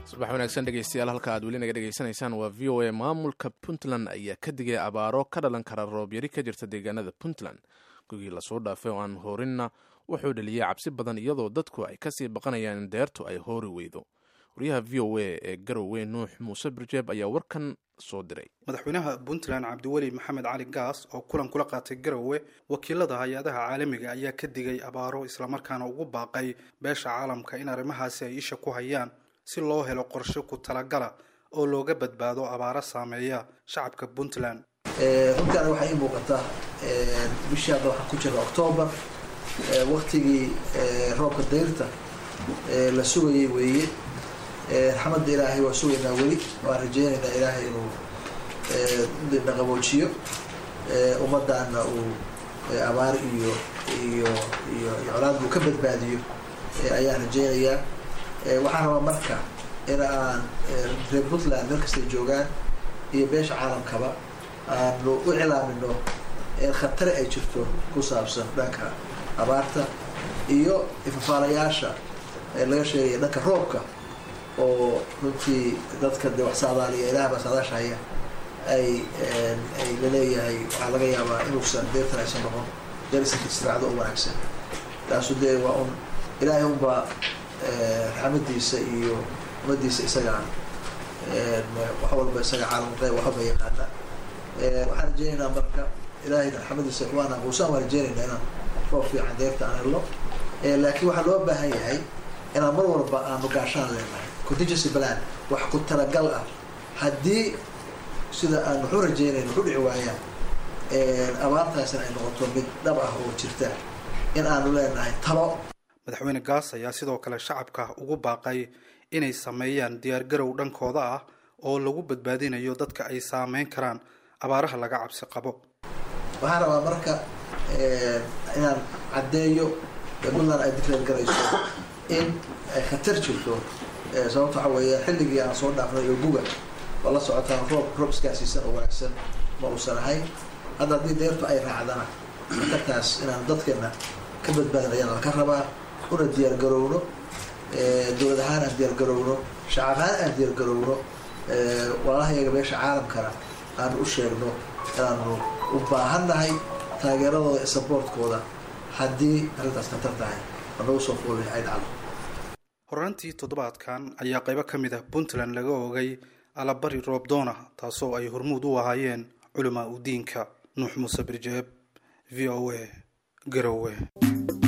subax wanaagsan dhegeystayaal halka aad weli naga dhegeysanaysaan waa v o a maamulka puntland ayaa ka digay abaaro ka dhalan kara roobyari ka jirta deegaanada puntland gugii lasoo dhaafay oo aan hoorinna wuxuu dhaliyey cabsi badan iyadoo dadku ay kasii baqanayaan in deertu ay hoori weydo waryaha v o a ee garowe nuux muuse birjeeb ayaa warkan soo diray madaxweynaha puntland cabdiweli maxamed cali gaas oo kulan kula qaatay garowe wakiilada hay-adaha caalamiga ayaa ka digay abaaro islamarkaana ugu baaqay beesha caalamka in arrimahaasi ay isha ku hayaan si loo helo qorshe ku talagala oo looga badbaado abaaro saameeya shacabka puntland runtaana waxaa ii muuqata bishii hadda waxaan ku jirna octoobar waktigii roobka dayrta la sugayay weeye raxmadda ilaahay waa sugaynaa weli waan rajeynaynaa ilaahay inuu na qaboojiyo ummaddaana uu abaar iyo iyo iyo iyo colaad buu ka badbaadiyo ayaan rajeynayaa waxaan rabaa marka in aan reer puntland meel kastay joogaan iyo beesha caalamkaba aanu u cilaamino khatare ay jirto ku saabsan dhanka abaarta iyo ifafaalayaasha laga sheegaya dhanka roobka oo runtii dadka de wax saadaaliya ilaah baa saadaasha haya ay ay laleeyahay waxaa laga yaabaa inuusan deertan aysan noqon deerisanka israacdo oo wanaagsan taasu dee waa un ilaahay unbaa raxmadiisa iyo umadiisa isagaa wax walba isaga caalam qeyb waxba yaqaana waxaan rajeynaynaa marka ilaahay raxmadiisa waana quusaan waan rajeynaynaa inaan roob fiican deerta aan helno laakiin waxaa loo baahan yahay inaan mar walba aanu gaashaan leenahay contingency plan wax ku talagal ah haddii sida aan waxu rajeynayno waxu dhici waayaan abaartaasina ay noqoto mid dhab ah oo jirta in aanu leenahay talo madaxweyne gaas ayaa sidoo kale shacabka ugu baaqay inay sameeyaan diyaargarow dhankooda ah oo lagu badbaadinayo dadka ay saameyn karaan abaaraha laga cabsi qabo waxaan rabaa marka inaan caddeeyo puntland ay diclaar garayso in ay khatar jirto sababta waxa weeya xilligii aan soo dhaafnay iyo guga oo la socotaan roob roob iskaasiisan oo wanaagsan ma uusan ahayn hadda haddii deertu ay raacdana khatartaas inaan dadkeena ka badbaadin ayaan laka rabaa una diyaargarowno dowlad ahaan aan diyaargarowno shacab ahaan aan diyaargarowno walaalahayaga beesha caalamkana aanu u sheegno inaanu u baahannahay taageeradooda iyo saboortkooda haddii arrintaas khatar tahay anagu soo foolay ay dhacdo horaantii toddobaadkan ayaa qaybo ka mid ah puntland laga oogay alabari roobdoona taasoo ay hormuud u ahaayeen culamaa u diinka nuux muuse birjeeb v o a garowe